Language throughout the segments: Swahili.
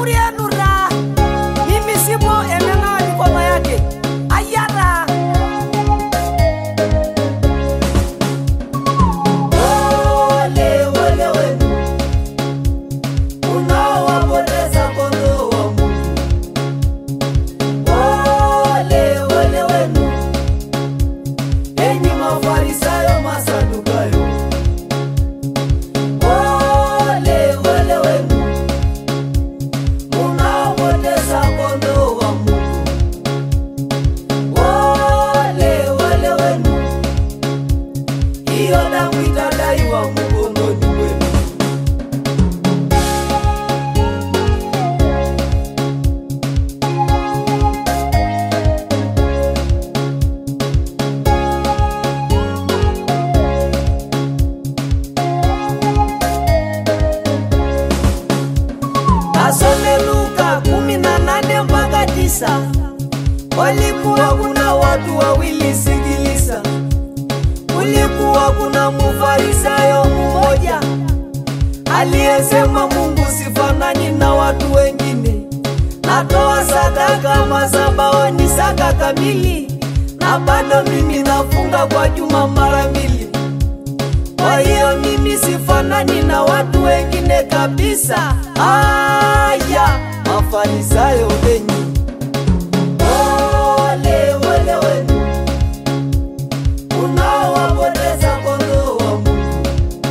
shauri yenu ra mimi sipo emenawa mikono yake ayara Ole, ole wenu unaowapoteza kondoo wa Mungu. Ole, ole wenu enyi Mafarisayo, Masadukayo. Ole, ole wenu unaopoteza kondoo wa Mungu. Ole, ole wenu hiyo damu itadaiwa mgongoni mwenu. Kasome Luka kumi na nane mpaka tisa. Walikuwa kuna watu wawili, sikiliza. Kulikuwa kuna mufarisayo mmoja aliyesema, Mungu sifanani na watu wengine, natoa sadaka masabaoni saka kamili, na bado mimi nafunga kwa juma mara mbili. Kwa hiyo mimi sifanani na watu wengine kabisa. Aya, mafarisayo wenyi, Ole, ole wenu unaowapoteza kondoo wa Mungu.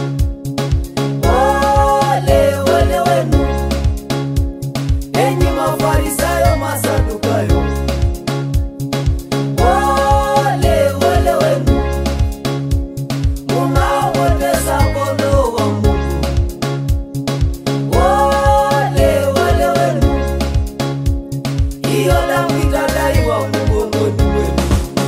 Ole, ole wenu enyi Mafarisayo, Masadukayo. Ole, ole wenu unaopoteza kondoo wa Mungu. Ole, ole wenu hiyo damu itadaiwa mgongoni mwenu.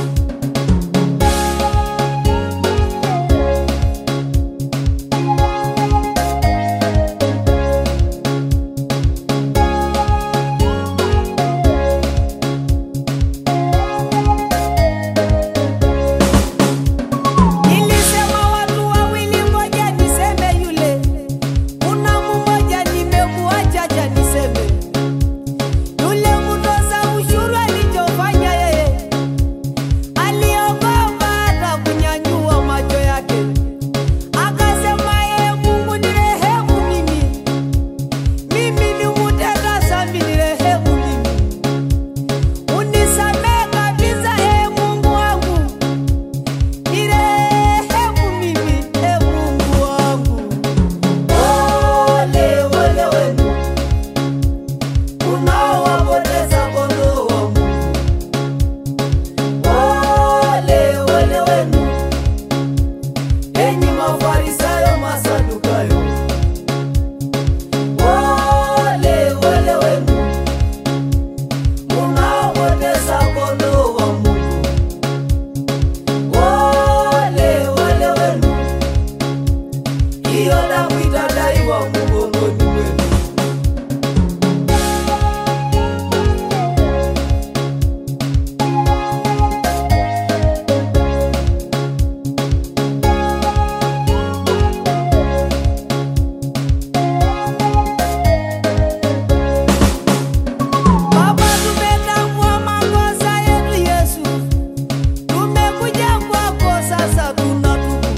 nilisema watu wawili, ngoja niseme yule. Kuna mmoja nimemuacha, acha niseme yule mtoza ushuru alichofanya yeye, aliogopa hata kunyanyua macho yake, akasema yeye, Mungu nirehemu mimi, mimi ni mtenda dhambi, nirehemu mimi, unisamehe kabisa, ee Mungu wangu nirehemu mimi, ee Mungu wangu. Ole, ole wenu unaowapoteza kondoo wa Mungu. Ole, ole wenu enyi Mafarisayo, Masadukayo. Ole, ole wenu unaopoteza kondoo wa Mungu. Ole, ole wenu hiyo damu itadaiwa mgongoni mwenu. Baba, tumetambua makosa yetu Yesu, tumekuja kwako sasa, tunatubu.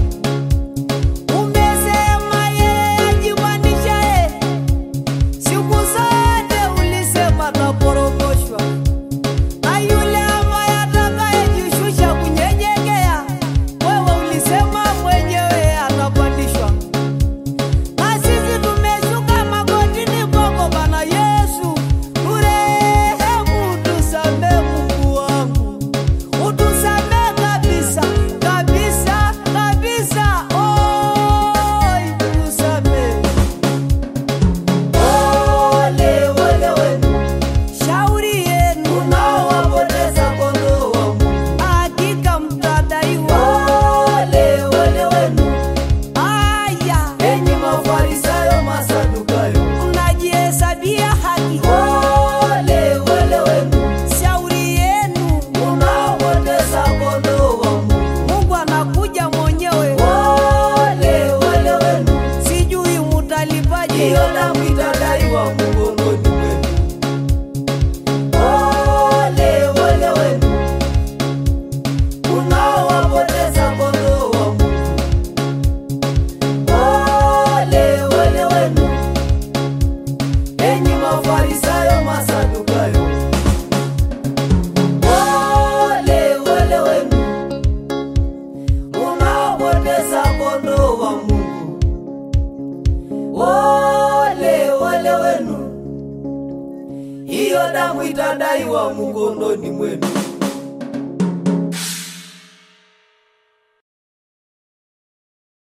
Umesema yeye ajimanishaye, siku zote ulisema taporomoshwa, na yule ambaye atakayejishusha kunyenyekea, wewe ulisema mwenyewe atapandishwa. Na sisi tumeshuka magotini kwako Bwana Yesu, turehemu, tusamehe Mungu wangu, utusamehe kabisa kabisa kabisa, oi, tusamehe. Ole, ole wenu Shauri yenu unaowapoteza kondoo wa Mungu. hakika mtadaiwa. Ole, ole wenu Aya, enyi Mafarisayo, Masadukayo. mnajihesabia haki. Ole, ole wenu Shauri yenu unaopoteza kondoo wa Mungu. Mungu anakuja mwenyewe, Ole, ole wenu sijui mutalipaje. hiyo damu itadaiwa mgongoni mwenu. hiyo damu itadaiwa mkononi mwenu.